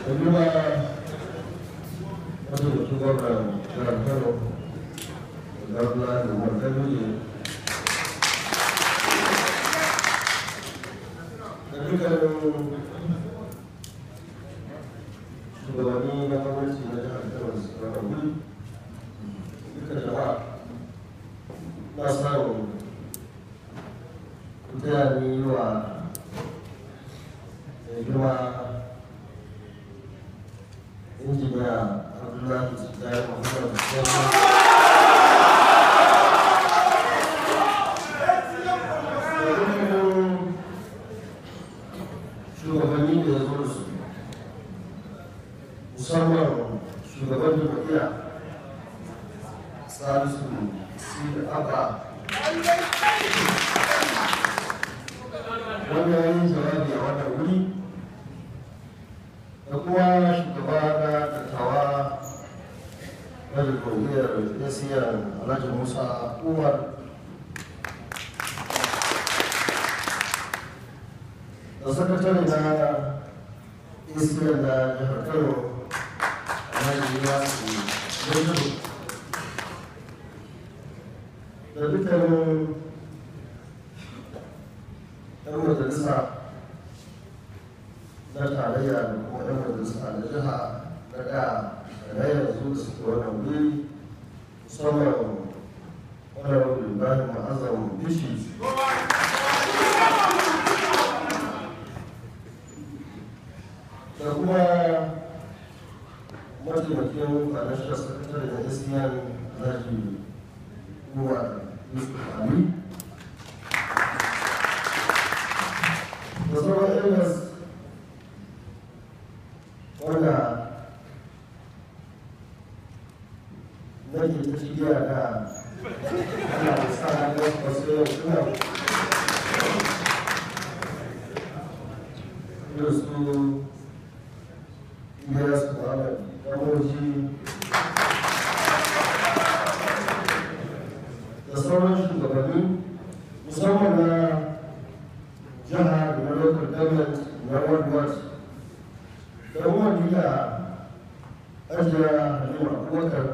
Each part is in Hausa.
kuma wata mutum gwamnan jihar kano da gwamna da martani da dukkanin shugabanni na gwamnati na jihar kano da suka rabu duka jama'a na samun taya ni yi wa mai girma injiniya abdullahi tijjani muhammad musamman shugabanni da ya zo da su musamman shugaban jam'iyya salisu sidi abba wanda ya yi jawabi a wannan wuri da kuma shugaba na dattawa na jamhuriyar asiya alhaji musa umar da sakatare na asiya na jihar kano alhaji yasu yanzu da dukkanin yan majalisa na tarayya da kuma yan majalisa na jiha na da na yanzu da suke wannan wuri musamman honorable ibrahim ma'azam bishi da kuma mataimakin financial secretary na asian alhaji uwa yusuf ali da sauran irin wanda nake ta shigiya da ana da sa na ga wasu yau suna irin su Ilyas Muhammad Kamoji da sauran shugabanni musamman na jiha da na local government na world watch da wani da ajiya halima abubakar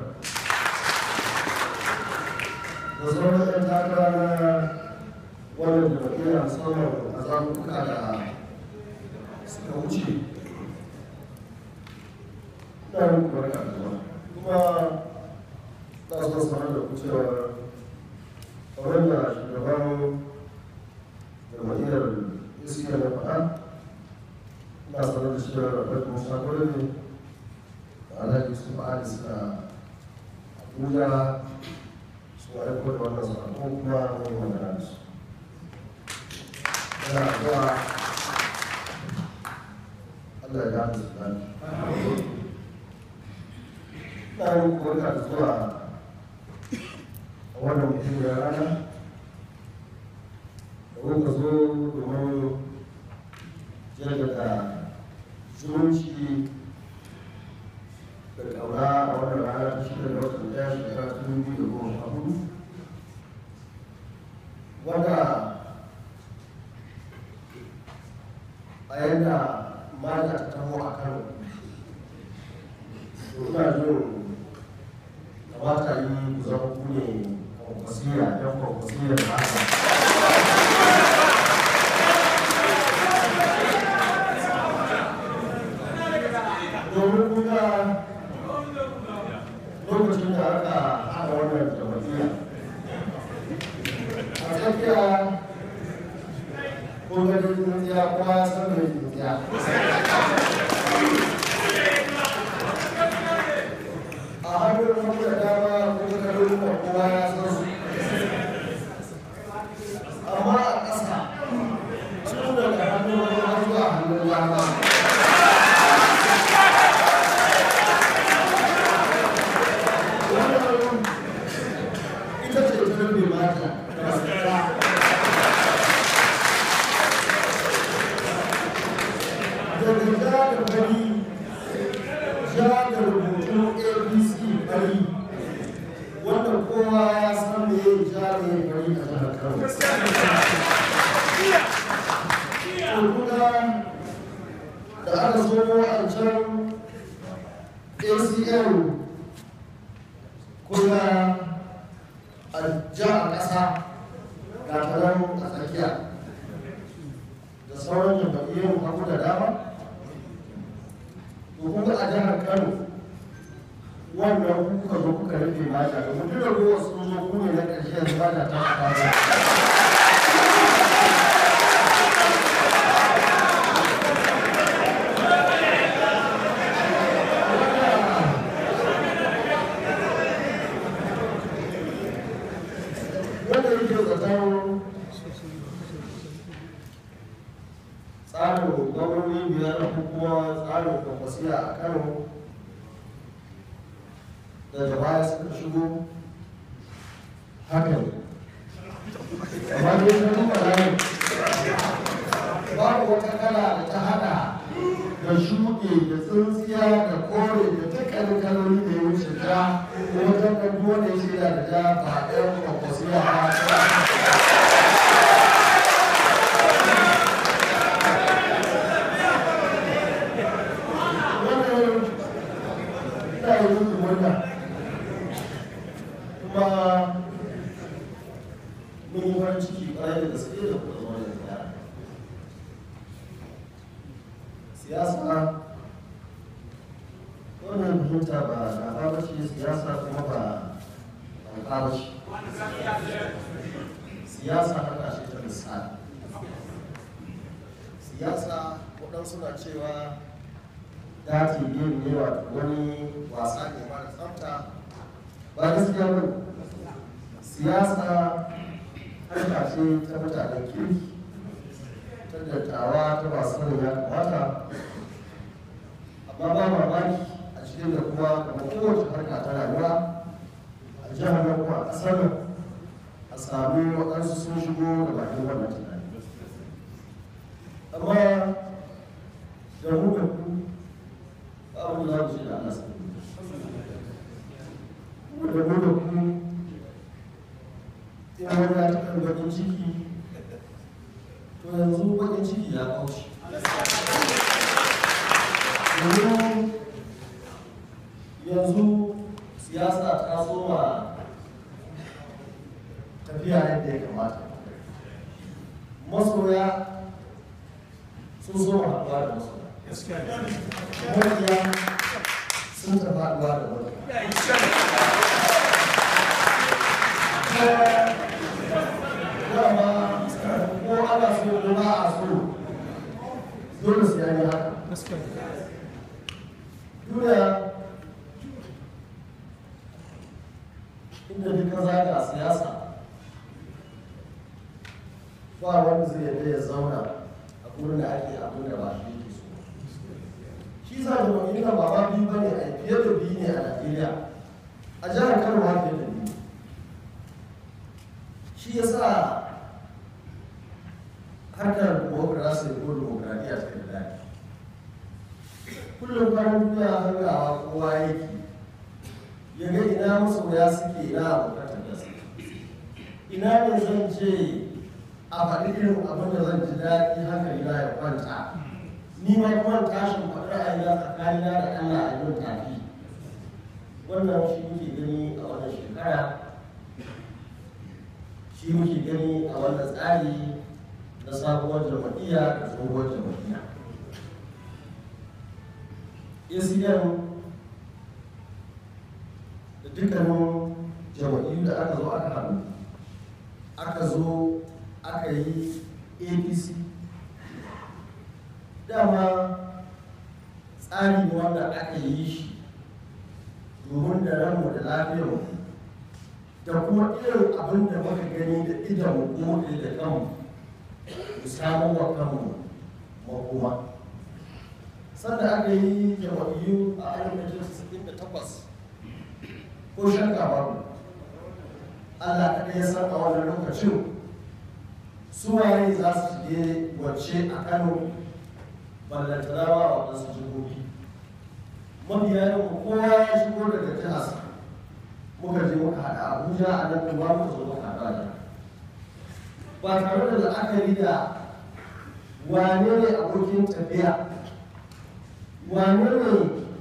da sauran yan takara na wannan jam'iyyar musamman a zaɓuɓɓuka da suka wuce ina muku barka da zuwa kuma na so sanar da ku cewa kamar da shugaban jam'iyyar iskiyar na faɗa ina sanar da cewa rabar musa gwarabe da alhaji su fa'adi suka abuja su aiko da wannan sako kuma mai magana da su yana zuwa allah ya gane su gane ina muku barka da zuwa a wannan mutumiyar rana da kuka zo domin jaddada zumunci da ƙauna a wannan rana ta shida da watan ɗaya shekara ta dubu biyu da goma sha hudu wanda a yadda mata ta taho a kano to ina jin kamata yi ku zama ku ne kwankwasiya ɗan kwankwasiyar mata domin kuma lokacin da aka haɗa wannan jama'iyya a tafiya ko ga tsintsiya kowa ya san mai tsintsiya a hannun hagu da dama ko ga kalolin da kowa ya san su amma a ƙasa tun daga hannun hagu har zuwa hannun dama ita ce ta rufe mata da masarta daga ja da bari ja da rubutu abc bari wanda kowa ya san me ja ne bari a jihar kano kuma da aka zo waɗancan acm kuma a jihar ƙasa ga taron a tsakiya da sauran jam'iyyun hagu da dama to kuma a jihar kano wannan kuka zo kuka rufe mata da mutum da ruwa sun zo ku ne na ƙarshe yanzu ba ta ta fara wanda yake zaton tsarin gwamnoni biyar ko kuma tsarin kwakwasiya a kano daga baya suka shigo haka ne amma dai ta duba rayu babu wata kala da ta hada da shuɗe da tsintsiya da kore da dukkanin kaloli da ya wuce ta wajen da dole ya shaida da ja ba ɗayan kwakwasiya ba wannan ina yi muku murna kuma mun yi farin ciki ƙwarai da gaske da kuma zama da ziyara siyasa wannan fahimta ba na ba ce siyasa kuma ba ba ba ce siyasa haka ce ta misali siyasa waɗansu na cewa dati game ne wato wani wasa ne mara tsafta ba gaskiya ba siyasa harka ce ta mutanen kirki ta dattawa ta masu sanin ya kamata amma ba mamaki a cikin da kuma kamar kowace harka ta rayuwa a jihar nan kuma a ƙasar nan a sami waɗansu sun shigo da bakin wannan tunani amma da mu da ku babu za mu ce da Allah sai mu da mu da ku in wani ya taɓa bakin ciki to yanzu bakin ciki ya kauce domin yanzu siyasa ta soma tafiya yadda ya kamata masoya sun soma haɗuwa da masoya mabiya sun tafi haɗuwa da mabiya dama ko ana so ko ba a so dole su yi haka duniya inda duka zaga siyasa ba wanda zai yadda ya zauna a gurin da ake abin da ba shi yake so shi sa jama'a ba ma biyu bane a fiye da biyu ne a najeriya a jihar kano ma fiye da biyu shi ya sa harkar demokrasi ko demokradiyya ta da daɗi kullum kwanan duniya hangawa kowa yake ya ga ina masoya suke ina abokan da suke ina ne zan je a faɗi irin abin da zan ji daɗi hankali na ya kwanta ni ma kuma tashin faɗi ra'ayina tsakanina da Allah a yau tafi wannan shi muke gani a wannan shekara shi muke gani a wannan tsari na sabuwar jama'iyya da tsohuwar jama'iyya acm da dukkanin jama'iyyu da aka zo aka haɗu aka zo aka yi apc dama tsari ne wanda aka yi shi domin da ranmu da lafiyarmu da kuma irin abin da muka gani da idan mu da kanmu mu samu wa kanmu makoma sanda aka yi jama'iyyu a alif da takwas ko shakka babu Allah kaɗai ya san a wannan lokacin su waye za su shige wacce a Kano ballantarawa a waɗansu jihohi mabiya yau kowa ya shigo daga jihar muka je muka haɗa Abuja a nan kuma muka zo muka haɗa da ba tare da la'akari da wane ne abokin tafiya wane ne